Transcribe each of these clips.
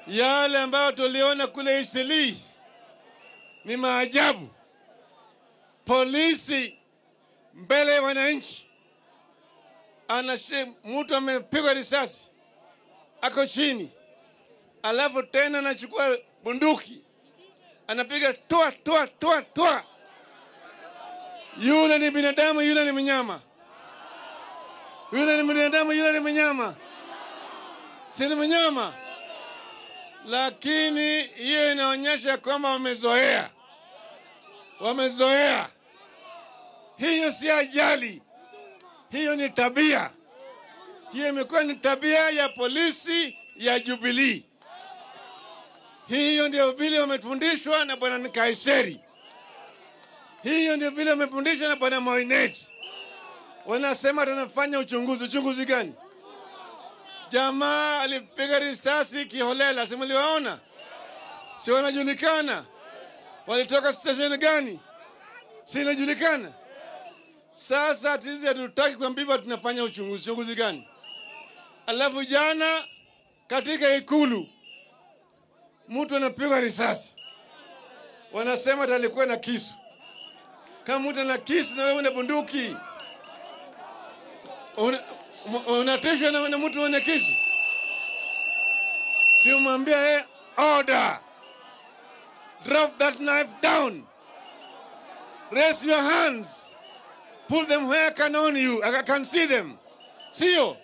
Yale ambayo tuliona kule Isili ni maajabu. Polisi mbele ya wananchi, anashi mtu amepigwa risasi ako chini, alafu tena anachukua bunduki anapiga toa toa toa toa. Yule ni binadamu, yule ni mnyama. Yule ni binadamu, yule ni mnyama, si ni mnyama? Lakini hiyo inaonyesha kwamba wamezoea, wamezoea. Hiyo si ajali, hiyo ni tabia. Hiyo imekuwa ni tabia ya polisi ya Jubilee. Hiyo ndio vile wamefundishwa na bwana Kaiseri. Hiyo ndio vile wamefundishwa na bwana Moinet. Wanasema tunafanya uchunguzi. Uchunguzi gani? Jamaa alipiga risasi kiholela, si mliwaona? Si wanajulikana? Walitoka station gani? Si inajulikana? Sasa sisi hatutaki kuambiwa tunafanya uchunguzi. Uchunguzi gani? Alafu jana katika ikulu mtu anapigwa risasi, wanasema ati alikuwa na kisu. Kama mtu ana kisu na wewe una bunduki, una- unatishwa na, na mtu mwenye kisu, si umwambia yeye order, drop that knife down, raise your hands, put them where I can on you, I can see them, sio?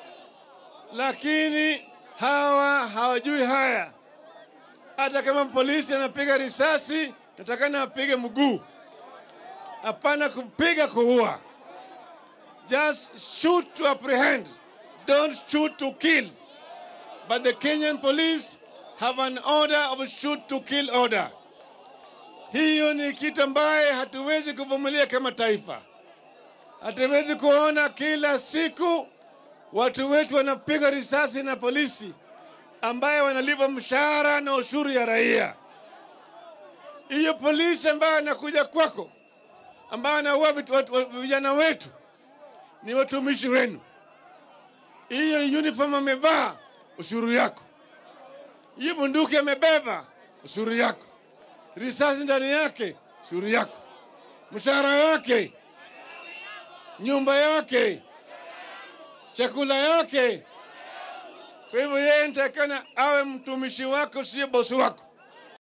Lakini hawa hawajui haya hata kama polisi anapiga risasi, natakana apige mguu, hapana kupiga kuua. Just shoot to apprehend, don't shoot to kill. But the Kenyan police have an order of shoot to kill order. Hiyo ni kitu ambaye hatuwezi kuvumilia kama taifa. Hatuwezi kuona kila siku watu wetu wanapigwa risasi na polisi ambaye wanalipa mshahara na ushuru ya raia. Hiyo polisi ambayo anakuja kwako, ambayo anaua vitu- watu- watu- vijana wetu, ni watumishi wenu. Hiyo uniform amevaa, ushuru yako. Hiyo bunduki amebeba, ushuru yako. Risasi ndani yake, ushuru yako. Mshahara yake, nyumba yake, chakula yake, kwa hivyo yeye nitakana awe mtumishi wako, sio bosi wako.